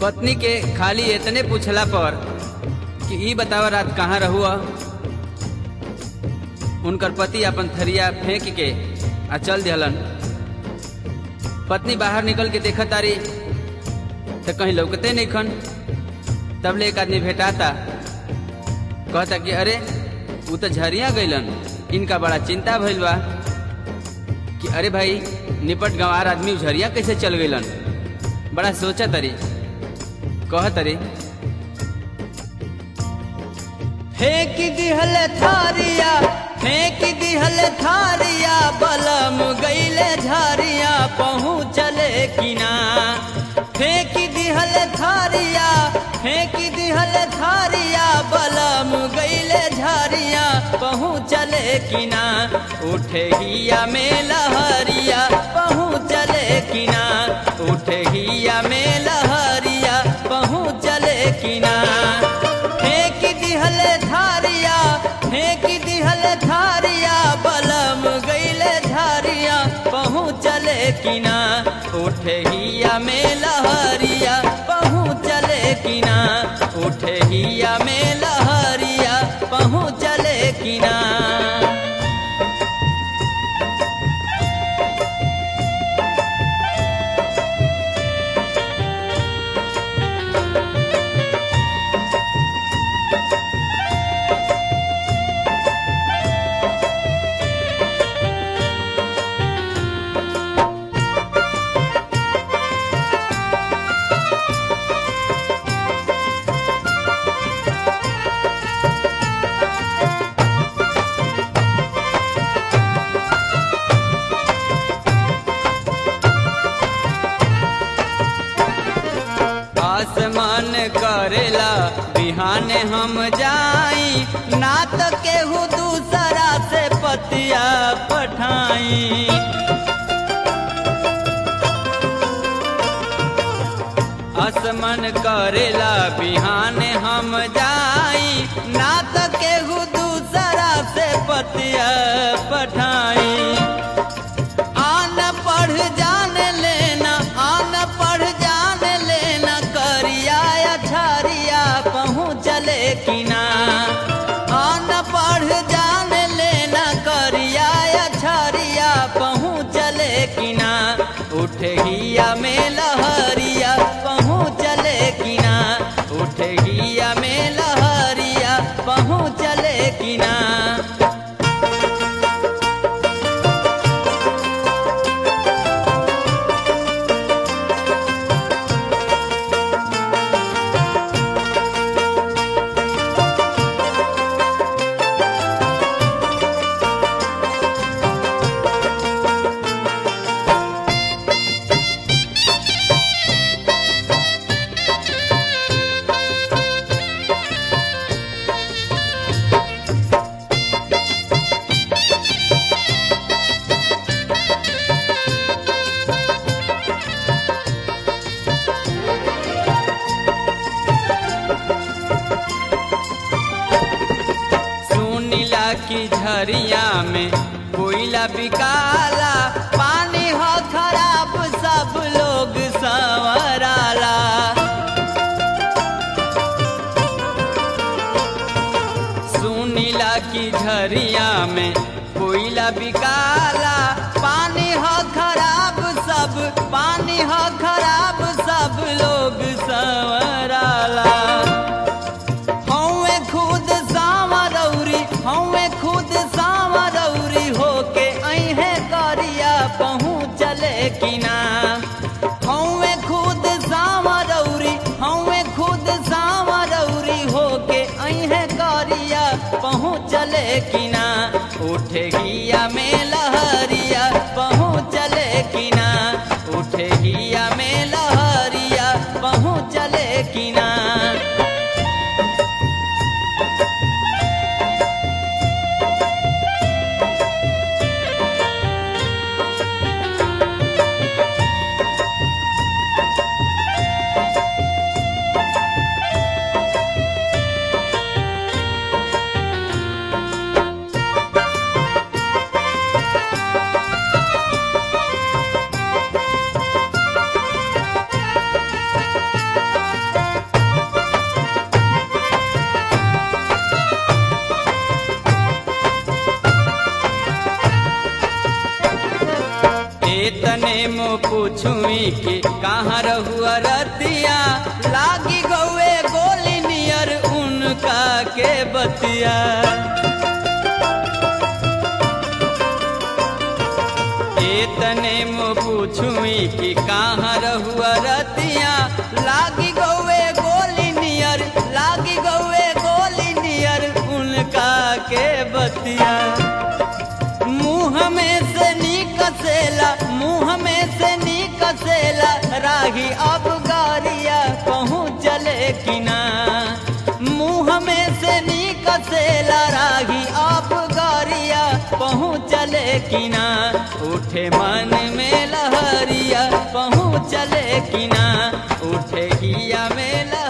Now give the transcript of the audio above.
पत्नी के खाली इतने पूछला पर कि ई बतावा रात कहाँ रहुआ उनकर पति अपन थरिया फेंक के आ चल दिहलन पत्नी बाहर निकल के देखत तारी तो कहीं लौकते नहीं खन तब ले एक आदमी भेटाता कहता कि अरे वो तो झरिया गईलन इनका बड़ा चिंता भइल बा कि अरे भाई निपट गंवार आदमी झरिया कैसे चल गईलन बड़ा सोचा तरी कह तरी फेंक दिहल थारिया फेंक दिहल थारिया बलम गईले झारिया पहुँचले किना फेंक दिहल थारिया फेंक दिहल थारिया बलम गईले झारिया पहुँचले किना उठे हिया में लहरिया पहुँचले किना उठे हिया में लहरिया पहुँचले किना फेंक दिहल धारिया फेंक दिहल धारिया बलम गईले धारिया पहुँचले किना उठे हिया में लहरिया पहुँचले किना उठे हिया में लहरिया पहुँचले किना आसमान करेला बिहान हम जाई ना तो केहू दूसरा से पतिया पठाई आसमान करेला बिहान हम जाई ना तो केहू दूसरा से पतिया पठाई आन पढ़ जान लेना आन पढ़ जान लेना करिया अछारिया पहुँचले किना आन पढ़ जान लेना करिया अछारिया पहुँचले किना उठे हिया में लहरिया पहुँचले किना उठे हिया में लहरिया पहुँचले किना सुनीला की झरिया में कोयला बिकाला पानी हो खराब सब लोग संवराला सुनीला की झरिया में कोयला बिकाला पानी हो खराब सब पानी हो खराब सब लोग संवराला हमें खुद सावरौरी हमें खुद सावरौरी होके अहे करिया पहुँचले किना हमें खुद सावरौरी हमें खुद सावरौरी होके अहे करिया पहुँचले किना उठे हिया में लहरिया पहुँचले किना उठे हिया तने मो पूछुई कि कहाँ रहुआ रतिया लागी गौए गोली नियर उनका के बतिया ए तने मो पूछुई कि कहाँ रहुआ रतिया लागी गौए गोली नियर लागी गौए गोली नियर उनका के बतिया मुंह में से निकसेला मुंह में से निकसेला राही अब गारिया कहूँ चले कि ना मुंह में से निकसेला राही अब गारिया पहुँचले कि ना उठे मन में लहरिया पहुँचले कि ना उठे हिया में लहरिया